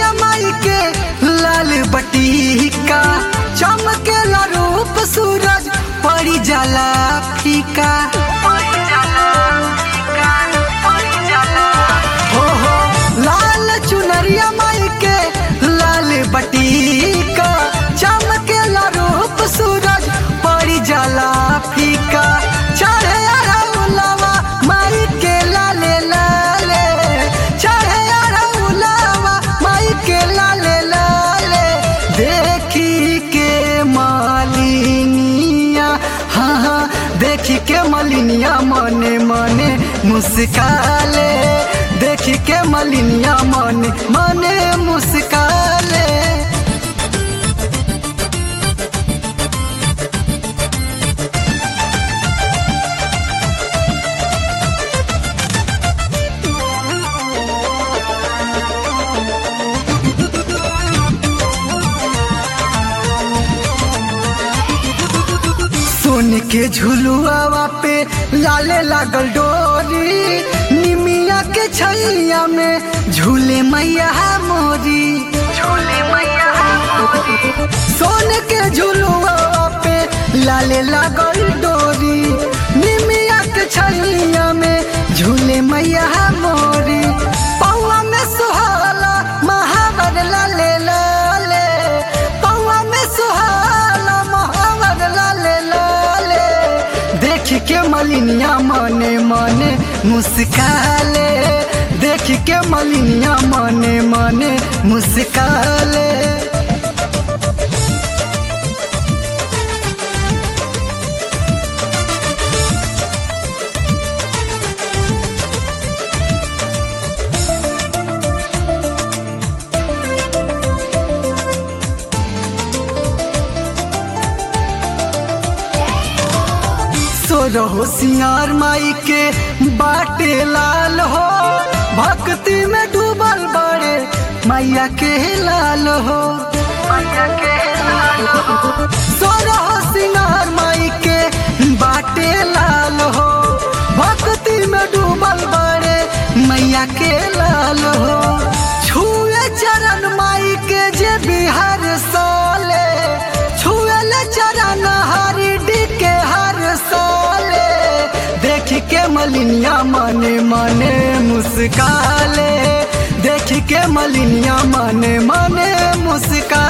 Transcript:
चुनरिया माई के लाल बटीका चमकेला रूप सूरज पड़ी जाला फीका हो हो लाल चुनरिया माई के लाल बटीका चमकेला रूप सूरज पड़ी जाला फीका चढ़े अरउलवा माई के लाले लाले चढ़े अरउलवा माई के लाले लाले देखी के मालिनिया हाँ हाँ देखी के मलिनिया मने मने मुस्काले देखी के मलिनिया मने मने मुस्काले सोन के झुलुआवा पे लाले लागल डोरी निमिया के छैया में झूले मैया मोरी झूले मैया सोन के झुलुआवा पे लाले लागल डोरी निमिया के छैया में झूले मैया मोरी पौआ में सुहाला महावर लाले लाले पौआ में सुहाला महावर लाले लाले देख के मलिनिया मने मने मुस्काले देख के मलिनिया मने मने मुस्काले सोरहो सिंगार माई के बाटे लाल हो भक्ति में डूबल बड़े मैया के लाल हो सोरहो सिंगार माई के बाटे लाल हो भक्ति में डूबल बड़े मैया के लाल हो छुए चरण माई के जे बिहार साले छुए चरण हरि डी के हर साले देख के मलिनिया मने मने मुस्काले देख के मलिनिया मने मने मुस्का